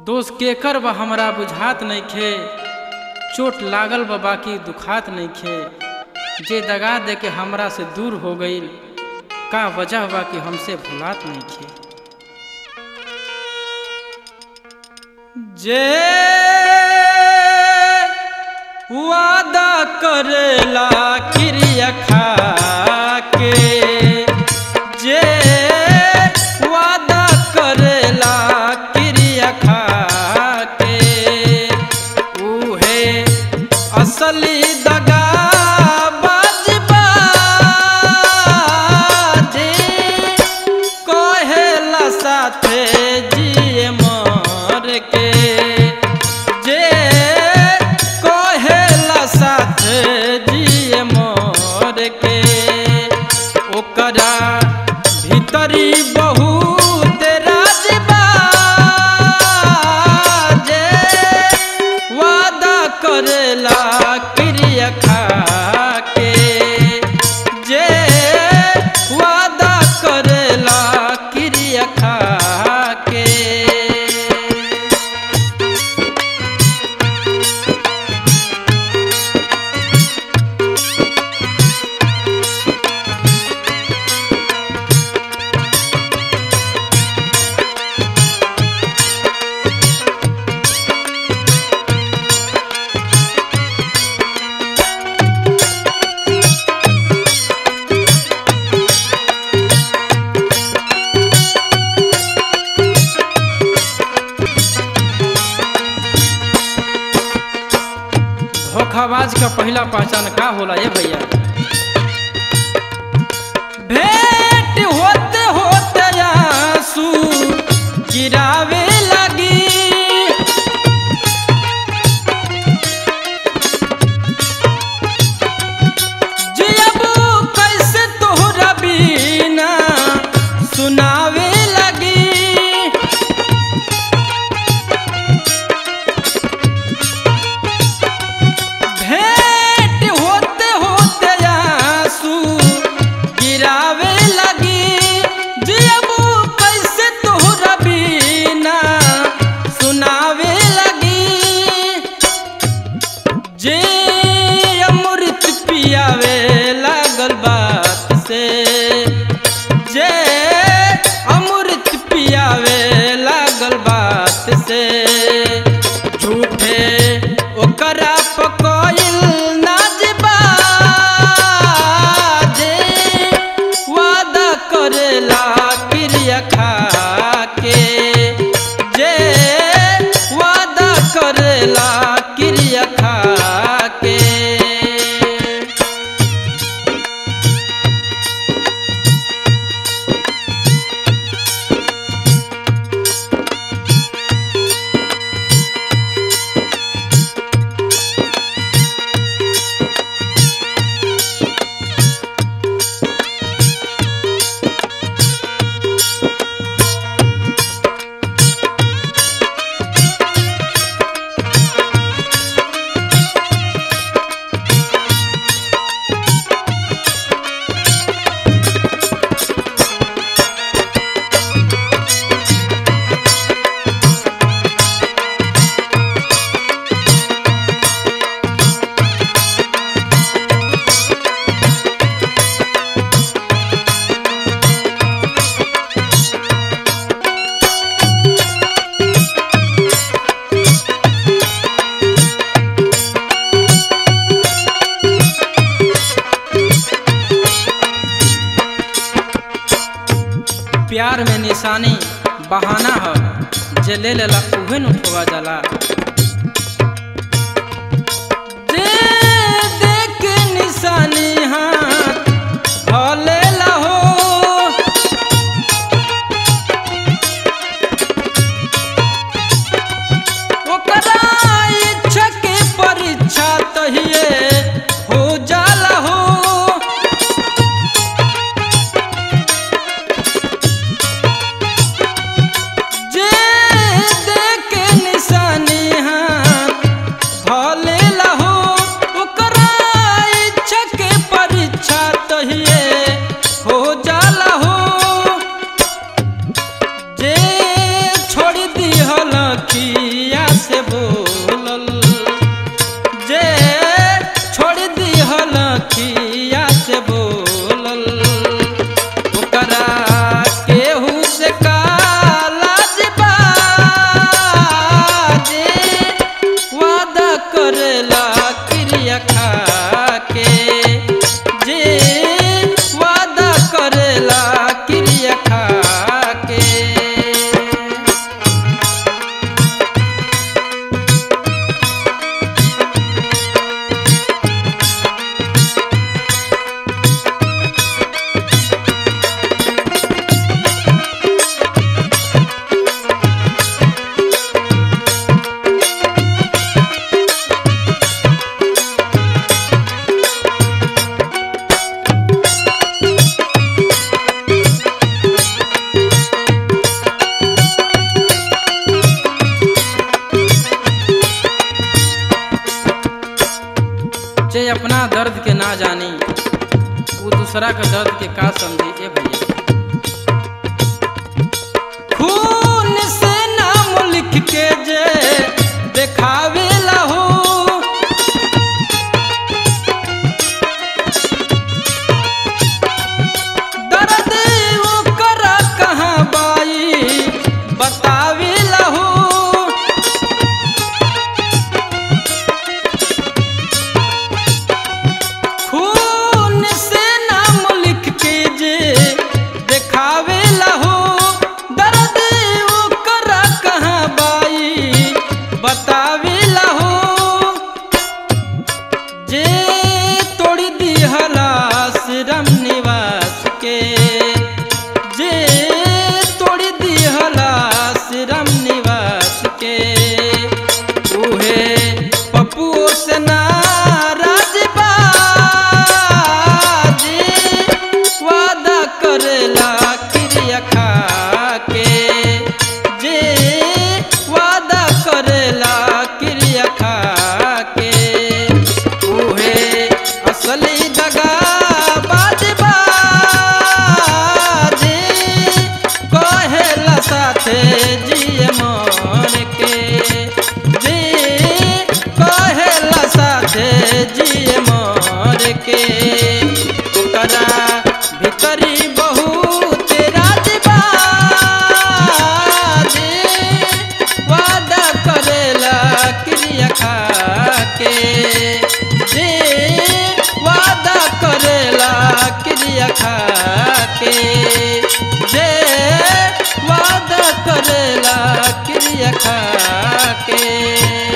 दोष केकर बा हमरा बुझात नइखे चोट लागल बा बाकी दुखात नइखे जे दगा दे के हमरा से दूर हो गईल का वजह बा कि हमसे भुलात नइखे जे वादा करेला क्रिया खा के जे वादा करेला क्रिया खा के उहे असली दगा बाजबा जे कहेला साथे जिए मर के जे कहेला साथे जिए मर के ओकरा भीतरी बहुत राजबा जे वादा करेला क्रिया खा के जे वादा करेला क्रिया खा के धोखाबाज का पहला पहचान का होला ये भैया भेंट होते होते आंसू गिरावे लगी जियबू कैसे तोहरा बिना सुनावे लगी भेंट होते होते आंसू गिरावे लगी जियबू कैसे तोहरा बिना सुनावे लगी जे अमृत पियावे लागल बात से जे अमृत पियावे लागल बात से झूठे ओकरा पकइल नाजबा जे वादा करेला क्रिया खा के जे वादा करेला क्रिया खा के प्यार में निशानी बहाना ह जे ले लेला उहे न उठवा जाला दे दे के निशानी हाथ धलेला हो ओकरा इच्छा के परीक्षा तहिए हो जाला हो जे देके निशानी हाथ धलेला हो ओकरा इच्छा के परीक्षा तहिए दर्द के ना जानी वो दूसरा के दर्द के का समझी ए भैया खून से नाम लिख के जे देखावे हो दर्द ओकर कहाँ बाई बतावे हो खून से नाम लिख के जे देखावे हो दर्द ओकर कहाँ बाई बतावे हो जे तोड़ी दिहला श्रम निवास के जे तोड़ी दिहला श्रम निवास के उहे पप्पू से नाराज बा जे वादा करेला क्रिया खा के जे वादा करेला क्रिया खा के उहे असली दगा बाजबा जे कहेला साथे जिए मर के जे कहेला साथे जिए मर के ओकरा भीतरी बहुत राज बा जे वादा करेला क्रिया खा के जे वादा करेला क्रिया खा के जे वादा करेला क्रिया खा के